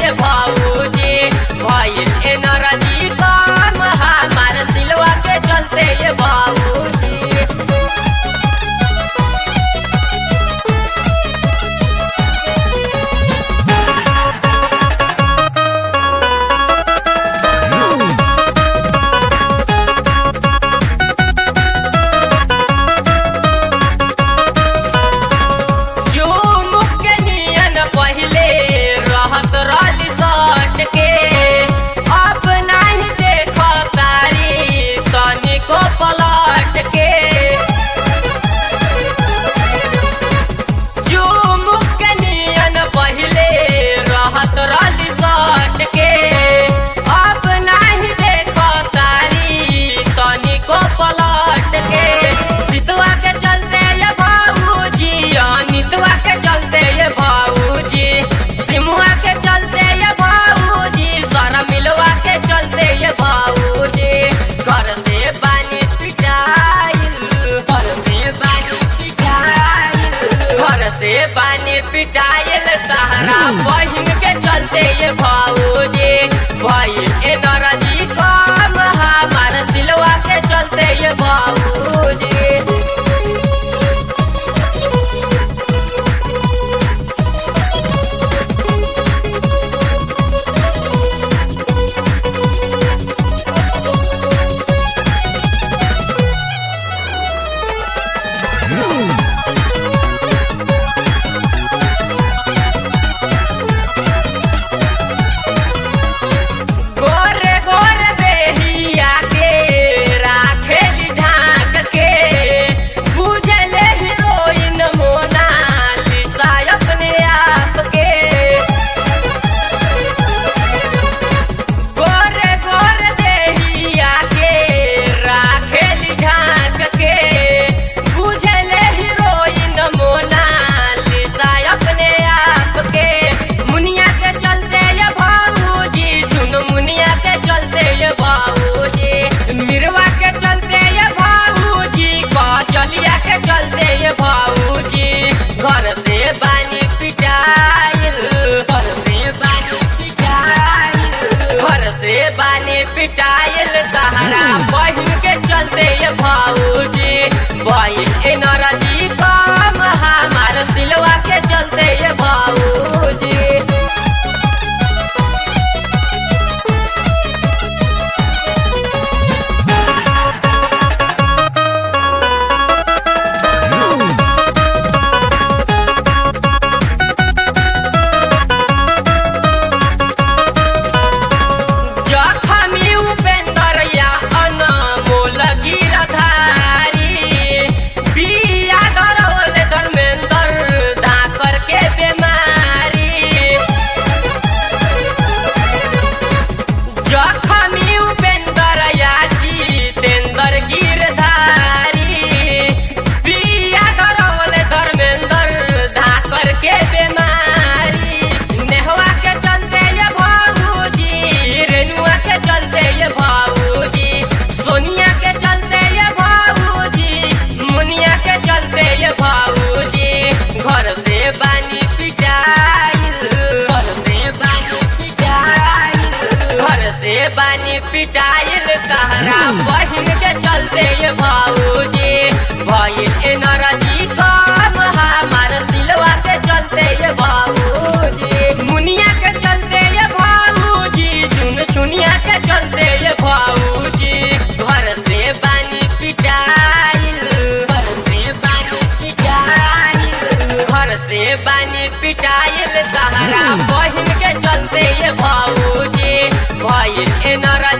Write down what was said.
ये भाऊजी भइल एनर्जी कम हमार सिलवा के चलते ये भाऊजी झुमुक के नियन पहिले रहत रहली सट के अब नाही देख तारी तनिको पलट के झुमुक के नियन पहिले रहत रहली सट के अब नाही देख तारी तनिको पलट के सितुआ के चलते ये भाऊजी अनितुआ के चलते ये भाऊजी सिमुआ के चलते ये भाऊजी सारा मिलवा के चलते ये भाऊजी घर से बानी पिटाइल घर से बानी पिटाइल घर से बानी पिटाइल सहारा बहिन के चलते ये भाऊजी भइल एनर्जी कम हमार सिलवा के चलते ये भाऊजी गोरे गोरे देहिया के राखेली ढाक के बुझले हीरोइन मोनालिसा अपने आप के गोरे गोरे देहिया के राखेली ढाक के बुझले हीरोइन मोनालिसा अपने आप के मुनिया के चलते ये भाऊजी झुन मुनिया के चलते ये भाऊजी मिरवा के चलते ये भाऊजी कचलिया के चलते ये भाऊजी घर से बानी पिटाइल घर से बानी पिटाइल घर से बानी पिटाइल सहारा बहिन के चलते ये भाऊजी भइल एनर्जी कम हमार सिलवा के चलते ये भाऊजी जखमी उपेंद्र या अनमोल गिरधारी बिया दरौल धर्मेंद्र धाकर के बेमारी जखमी उपेंद्र या जितेंद्र गिरधारी बिया दरौल धर्मेंद्र धाकर के बेमारी नेहवा के चलते ये भाऊजी रेनुआ के चलते ये भाऊजी सोनिया के चलते ये भाऊजी मुनिया के चलते ये भाऊजी घर से बानी पिटाइल घर से बानी पिटाइल घर से बानी पिटाइल तहरा बहिन के चलते ये भाऊजी भइल एनर्जी कम हमार सिलवा के चलते ये भाऊजी मुनिया के चलते ये भाऊजी चुन चुनिया के चलते ये भाऊजी घर से बानी पिटाइल घर से बानी पिटाइल घर से बानी पिटाइल सहारा बहिन के चलते ये भाऊजी भइल एनर्जी